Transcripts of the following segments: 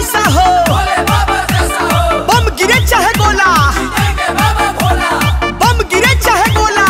जैसा हो बम गिरे चाहे गोला बम गिरे चाहे गोला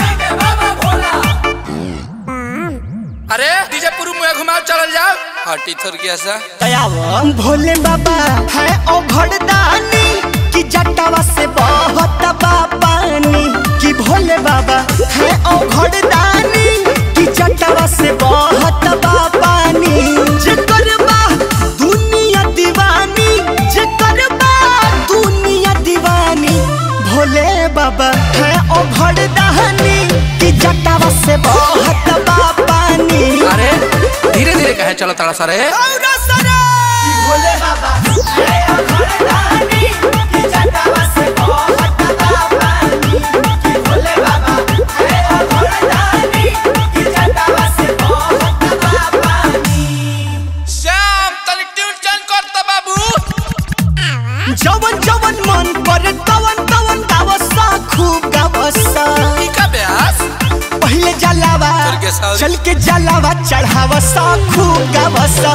अरे डीजे पुरु मुहे घुमाओ चलल जाओ हटी थोर की ऐसा दयावन भोले बाबा है ओ घड़दानी कि जटावा से बहुत बा पानी कि भोले बाबा है ओ घड़दानी कि जटावा से बहुत बा पानी जेकर बा दुनिया दीवानी जेकर बा दुनिया दीवानी भोले बाबा है ओ घड़दानी कि जटावा से बहुत बा पानी अरे धीरे धीरे कहे चलो तारा सारे औरा सरे भोले बाबा है ओ घड़दानी कि जटावा से बहुत बा पानी कि भोले बाबा है ओ घड़दानी कि जटावा से बहुत बा पानी श्याम तनी ट्यून चेंज कर तो बाबू जवन जवन मन करे तवन तवन गावसा खूब गावसा ई का ब्यास पहले जलावा चल के साउरी। चल के जलावा चढ़ावसा खूब गावसा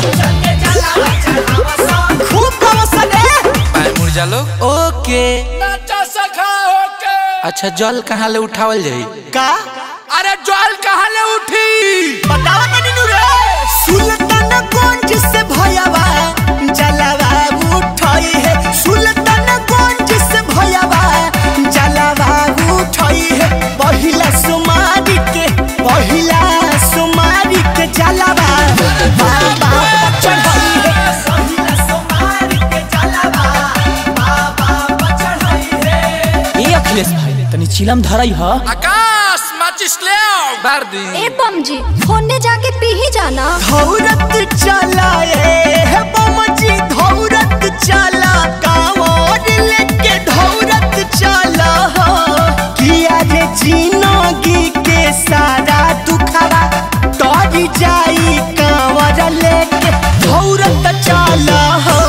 खूब गावसा रे पाए मुर्जा लोग ओके नाचा सखा होके अच्छा जल कहाँ ले उठावल जाई का अरे जल कहाँ ले उठी बतावा तनी नु रे सुल्तान गंज से भयावा जलावा उठाई है सुल्तान गंज से भयावा जलावा उठाई है पहिला सुमारी के पहिला सुमारी के जलावा बाबा चढ़ाई है पहिला सुमारी के जलावा बाबा चढ़ाई है ए अखिलेश भाई तनी चिलम धरई ह आकाश माचिस ले आओ बार दी ए बम जी होने जाके पी ही जाना धौरत चलाए है बमजी धौरत चला कांवर लेके धौरत चला हो किया रे जिंदगी के सारा दुखवा तर जाई कांवर लेके धौरत चला हो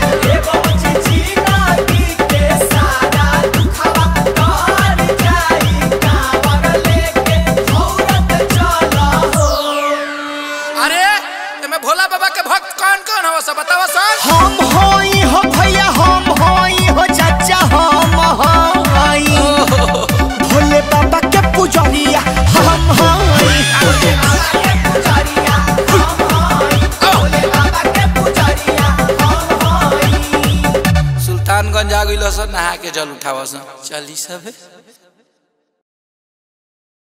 अरे तुम्हें भोला बाबा के भक्त कौन कौन हो सब बताओ सर हम होई हो भैया हम होई हो चाचा हम होई भोले बाबा के पुजरिया हम होई सुल्तानगंज आ गइल सर नहा के जल उठावा सर चली सब